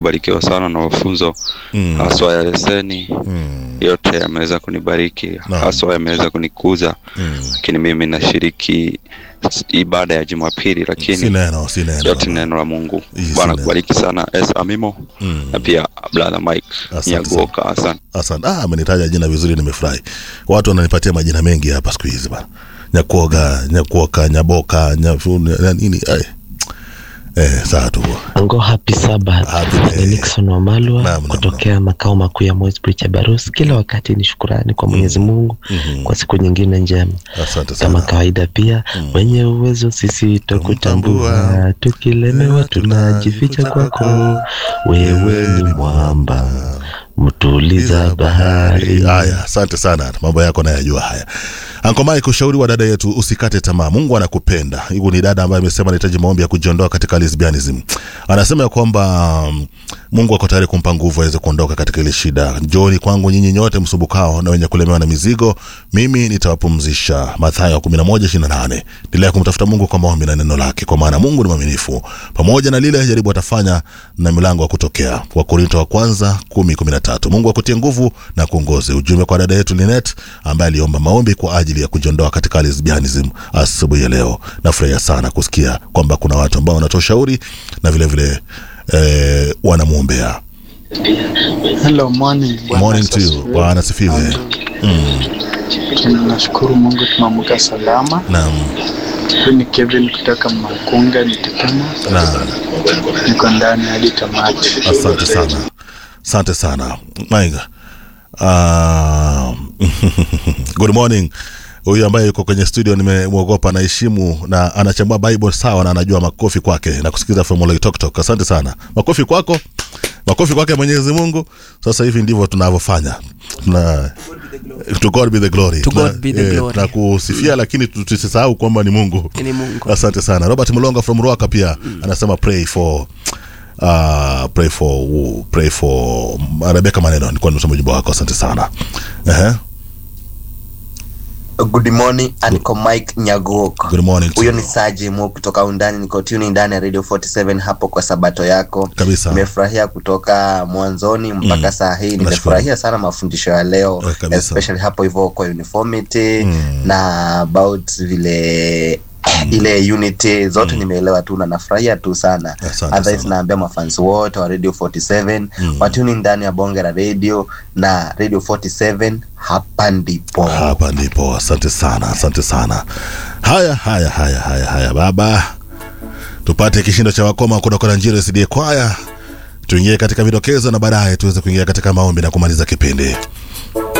barikiwa sana na mafunzo Mm. haswa ya leseni Mm. yote yameweza kunibariki Naam. haswa yameweza kunikuza Mm. lakini mimi nashiriki s- ibada ya jumapili Si lakini neno, si neno. yote ni neno la mungu Hii si bwana neno. kubariki sana es amimo Mm. na pia brother mike Asante nyaguoka asante Asante. Ah, amenitaja jina vizuri, nimefurahi. Watu wananipatia majina mengi hapa siku hizi bana. Nyakuoga, Nyakuoka, Nyaboka, Nyafu, na nini? Ai. Eh, saa tu. Ango happy Sabbath. Happy Ni day. Nixon Wamalwa Naam, naam, kutokea makao makuu ya Moisbridge Barus. Kila wakati ni shukurani kwa Mwenyezi Mungu Mhm. kwa siku nyingine njema. Asante Kama sana. kawaida pia wenye uwezo sisi Tumtambua. tokutambua, tukilemewa tunajificha kwako, wewe ni mwamba mtuliza bahari. Haya, asante sana, mambo yako nayajua haya. Anko Mike, ushauri wa dada yetu, usikate tamaa, Mungu anakupenda. Huyu ni dada ambaye amesema anahitaji maombi ya kujiondoa katika lesbianism. Anasema ya kwamba mm, Mungu ako tayari kumpa nguvu aweze kuondoka katika ile shida. Njooni kwangu nyinyi nyote msumbukao na wenye kulemewa na mizigo, mimi nitawapumzisha. Mathayo 11:28. Endelea kumtafuta Mungu kwa maombi na neno lake, kwa maana Mungu ni mwaminifu. Pamoja na lile jaribu atafanya na milango ya kutokea. Wakorinto wa kwanza 10:13. Mungu akutie nguvu na kuongoze. Ujumbe kwa dada yetu Linet ambaye aliomba maombi kwa ajili ya kujiondoa katika lesbianism asubuhi ya leo. Nafurahia sana kusikia kwamba kuna watu ambao wanatoa ushauri na vile vile eh, wanamwombea. Hello, morning. Bwana Morning to you. asifiwe. Bwana asifiwe. Tunashukuru Mungu tumeamka salama. Naam. Huyu ni Kevin kutoka Makunga Nitetema. Naam. Niko ndani hadi tamati. Asante sana, asante sana Maiga. Uh, good morning. Huyu ambaye yuko kwenye studio nimemwogopa, anaheshimu na anachambua Bible sawa, na anajua makofi kwake na kusikiza Formula Talk Talk. Asante sana, makofi kwako, makofi kwake Mwenyezi Mungu. Sasa hivi ndivyo tunavyofanya tuna to God be the glory, To Tuna- God be the eh, glory. tunakusifia lakini tu- tusisahau kwamba ni Mungu. Ni Mungu. Asante sana Robert Mlonga from Ruaka pia anasema pray for uh, pray for who? pray for Rebecca Maneno. Nilikuwa nimesoma ujumbe wako, asante sana. Ehe. Good morning, Anko Mike Nyaguok. Good morning to Huyo you. ni Saji Mu kutoka undani, niko tuni ndani ya Radio 47 hapo kwa sabato yako. Kabisa. Nimefurahia kutoka mwanzoni mpaka Mm. saa hii. Nashukuru. Nimefurahia sana mafundisho ya leo Eh, kabisa. especially hapo hivyo kwa uniformity Mm. na about vile ile unity zote nimeelewa tu na nafurahia tu sana Asante otherwise sana. naambia mafans wote wa radio 47 Mm. watuni ndani ya bonge la radio na radio 47 hapa ndipo Hapa ndipo, asante sana, asante sana. Haya, haya, haya, haya, haya baba, tupate kishindo cha wakoma kutoka na Njiro SDA kwaya, tuingie katika vidokezo na baadaye tuweze kuingia katika maombi na kumaliza kipindi.